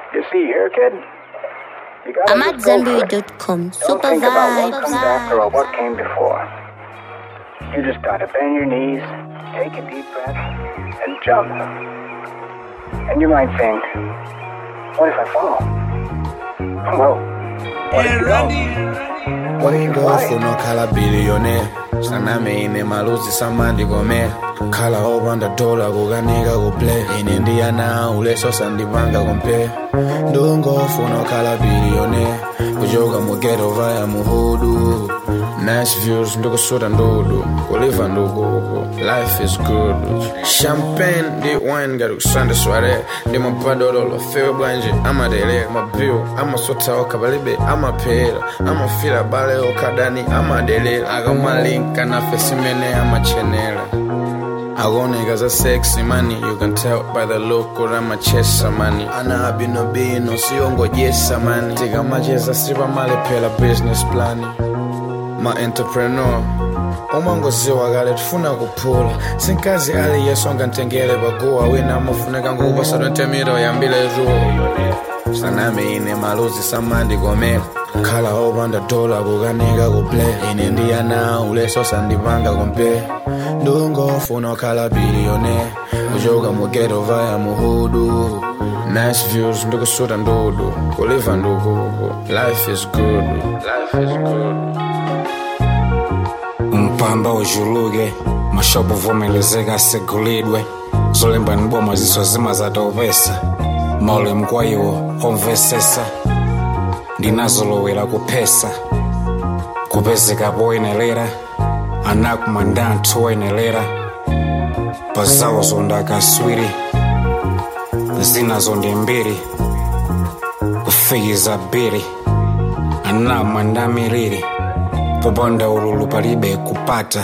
You see here, kid? You gotta I'm just at go for it. Zenbury.com. Don't Super think about what vibes. comes after or what came before. You just gotta bend your knees, take a deep breath, and jump. And you might think, what if I fall? Well, what if you don't? What if you fly? ngofuna okhala billionaire sanami ine maluzi samandi gome kukhala opanda dola kukanika kuplay ine ndiyana uleso sandipanga kompe ndungofuna okhala billionaire kuchoka mugeto vaya muhudu nice views ndikusuta ndudu kuliva ndukuku life is good champagne ndi wine ngati kusanda sware ndi mapadolo lofewe bwanje amadele mabiu amasotha okha palibe amaphera amafira bale okhadani amadelera akamalinka nafe simene amachenera akuoneka za sexy money you can tell by the look kuti amachesa money ana abinobino siyongodyesa mani tikamacheza sipamalephera business plan ma-entrepreneur umangoziwa kale tifuna kuphula sinkazi ali yesonga ntengele paguwa wina amafuneka ngokupasa 20 mita uyambile zuwa sanami ine maluzi samandi komela kukhala opanda dola kukanika kuplay ine ndiyana uleso sandipanga kompe ndungofuna okhala billionaire kuchoka mugeto vaya muhudu nice views ndikusuta ndudu kuliva ndukuku life is good life is good mpamba ujuluke mashopo vomelezeka asegulidwe zolemba ni boma ziso zima zatopesa maule mkwayiwo omvesesa ndinazolowera kuphesa kupezeka poyenelera anakumanda anthu oyenelera pazawo zondakaswiri zinazo ndi mbiri kufikiza biri anamwanda miliri popanda ululu palibe kupata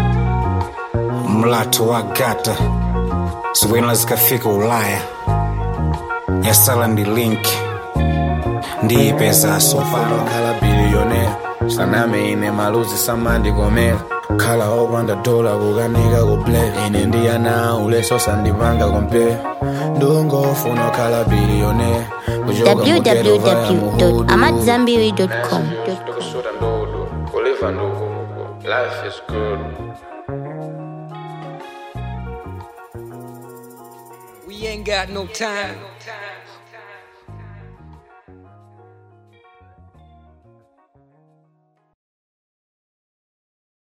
mlatho wa gata zikwena zikafika ulaya yasala ndi link ndiyipezaso pano okhala billionaire sanami ine maluzi samandi komela kukhala opanda dola kukanika kuplay ine ndiyana uleso sandipanga kompe ndungofuna okhala billionaire kuchoka mugeto vaya muhudu www.amatzambiri.com. Ndikusuta ndudu, kuliva ndukuku. Life is good. We ain't got no time.